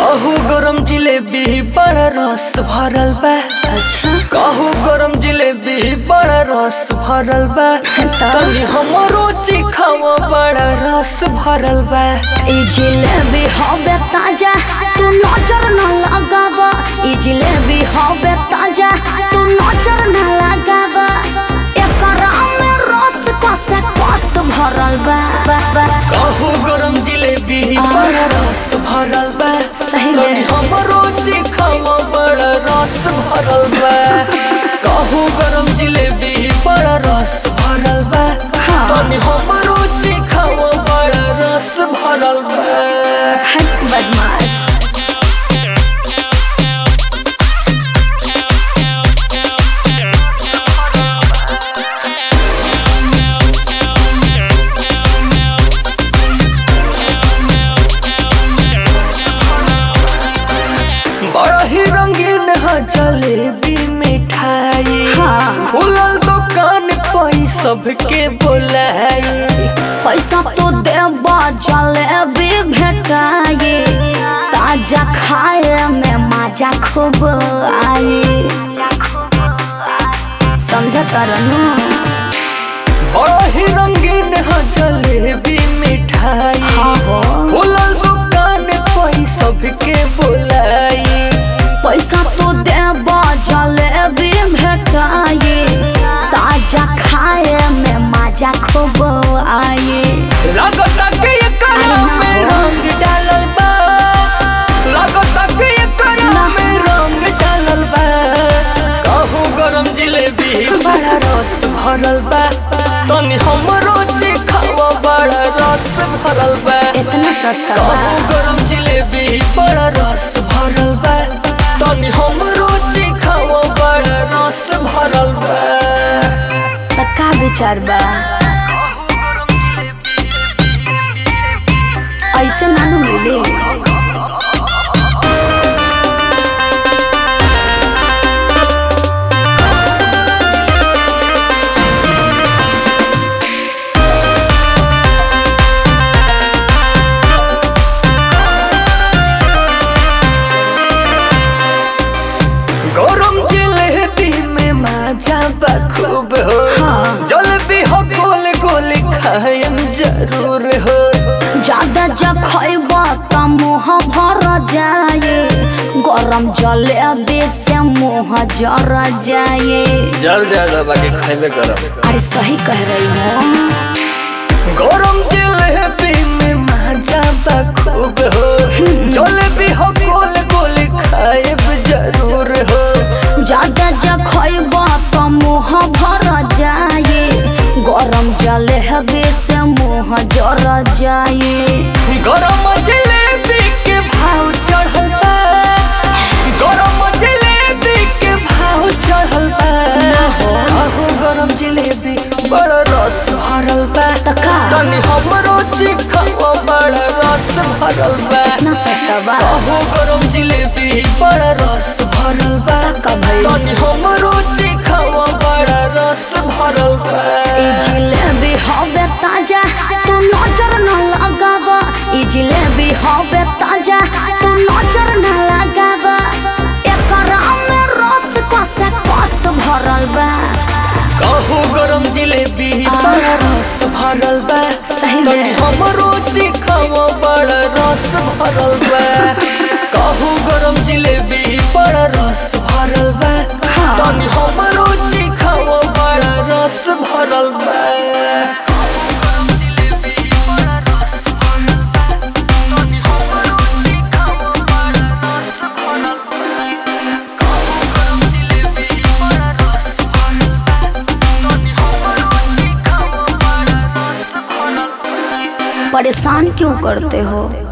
कहू गरम जिलेबी बड़ा रस भरल बा अच्छा कहू गरम जिलेबी बड़ा रस भरल बा तनी हमरो चिखावा बड़ा रस भरल बा ई जिलेबी हवे ताजा तू नजर न लगावा ई जिलेबी हवे ताजा तू नजर न लगावा एकरा में रस कसे कस भरल बा बा, बा। कहू गरम जिलेबी बड़ा रस भरल बा सही में। तनी हमरो चिखावा बड़ा रस भरल बा कहू गरम जिलेबी बड़ा रस भरल बा हाँ। तनी हमरो चिखावा बड़ा रस भरल बा हट बदमाश बड़ा ही रंगीन है जलेबी मिठाई हाँ। खुलल दुकान पई सबके बोलाई पैसा तो देबा जलेबी भेटाई ताजा खाए में मजा खूब आई समझ करनू बड़ा ही रंगीन है जलेबी मिठाई हाँ हो खुलल दुकान पई सबके बोलाई पैसा तो देबा जलेबी भेटाई ताजा खाए में मजा खूब आई लागता के एकरा में रंग डालल बा लागता के एकरा में रंग डालल बा कहू गरम जिलेबी बड़ा रस भरल बा तनी हमरो चिखावा बड़ा रस भरल बा इतना सस्ता बा कहू गरम जिलेबी बड़ा रस भरल बा तनी हमरो चिखावा बड़ा रस भरल बा त का विचार बा ऐसे नानू मिली गरम जिलेबी में मजा बखूब हो हाँ। जलेबी हो गोल गोल खायम जरूर हो ज्यादा जब खैब त मुँह भर जाए गरम जलेबी से मुँह जर जाए जल ज्यादा बाकी खाइबे गरम अरे सही कह रही हो गरम जिलेबी में मजा बखूब हो जलेबी हो गोल गोल खायब जरूर हो ज्यादा जब खैब त मुँह भर जाए गरम जलेबी से मुँह जर जाए गरम जिलेबी के भाव चढ़ल बा गरम जिलेबी के भाव चढ़ल बा कहू गरम जिलेबी बड़ा रस भरल बा त का तनी हमरो चिखावा बड़ा रस भरल बा इतना सस्ता बा कहू गरम जिलेबी बड़ा रस भरल बा का भई तनी हमरो चिखावा बड़ा रस भरल बा ई जिलेबी हवे ताजा तू नजर न लगावा ई जिलेबी हवे ताजा तू नजर न लगावा एकरा में रस कसे कस भरल बा कहू गरम जिलेबी बड़ा रस भरल बा सही में। तनी हमरो चिखावा बड़ा रस भरल बा कहू गरम जिलेबी बड़ा रस भरल बा हाँ। तनी हमरो चिखावा बड़ा रस भरल बा परेशान क्यों करते हो